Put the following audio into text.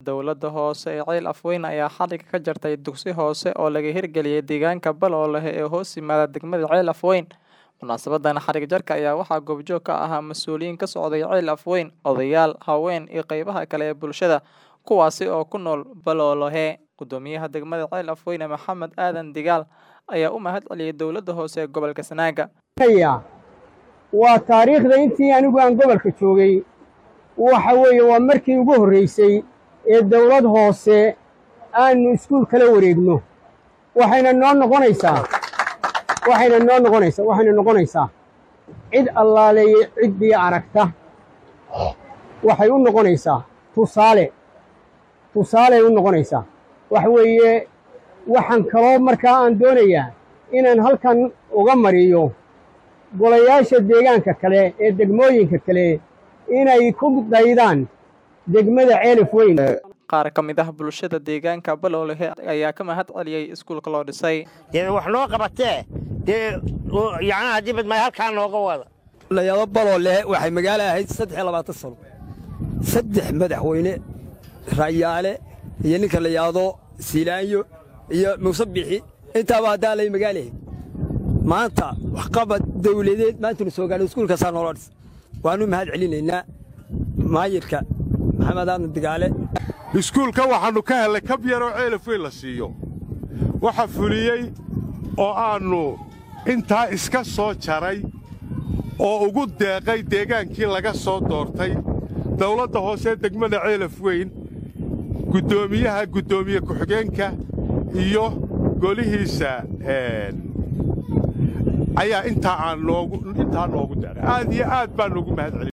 Dowladda hoose ee Ceel Afweyn ayaa xadhigga ka jartay dugsi hoose oo laga hirgeliyay deegaanka Baloole ee hoos yimaada degmada Ceel Afweyn. Munaasabadan xadhig jarka ayaa waxaa goobjoog ka ahaa mas'uuliyiin ka socday Ceel Afweyn, odayaal, haween iyo qaybaha kale ee bulshada, kuwaasi oo ku nool Baloole. Guddoomiyaha degmada Ceel Afweyn Maxamed Aadan Digaal ayaa u mahadceliyay dowladda hoose ee gobolka Sanaaga. waa taariikhda intii anigu aan gobolka joogay waxa weeye waa markii ugu horraysay ee dawlad hoose aanu iskuul kala wareegno waxayna noo noqonaysaa waxayna noo noqonaysaa waxayna noqonaysaa cid allaaleeye ciddii aragta waxay u noqonaysaa tusaale tusaaley u noqonaysaa waxa weeye waxaan kaloo markaa aan doonayaa inaan halkan uga mariyo golayaasha deegaanka kale ee degmooyinka kale inay ku daydaan degmada ceelif weyn Qaar ka mid ah bulshada deegaanka Baloole ayaa ka mahad celiyay iskuulka loo dhisay. dee wax noo qabatee dee yacnaha haddii badmay halkaa nooga wada layaabo baloole waxay magaalo ahayd saddex iyo labaatan sano saddex madaxweyne rayaale iyo ninka la yidhaahdo siilaanyo iyo muuse bixi intaaba haddaa lay magaalahayd maanta waxqabad dawladeed maantanu soo gaadhay iskuulkaasaa noola dhis waannu mahad celinaynaa maayirka maxamed aadan digaale iskuulka waxaannu ka hellay kab yaroo ceelaf weyn la siiyo waxa fuliyey oo aannu intaa iska soo jaray oo ugu deeqay deegaankii laga soo doortay dawladda hoose degmada ceelaf weyn guddoomiyaha guddoomiye ku-xigeenka iyo golihiisa ayaa intaa aan noogu intaa noogu deeqay aad iyo aad baan ugu mahad celin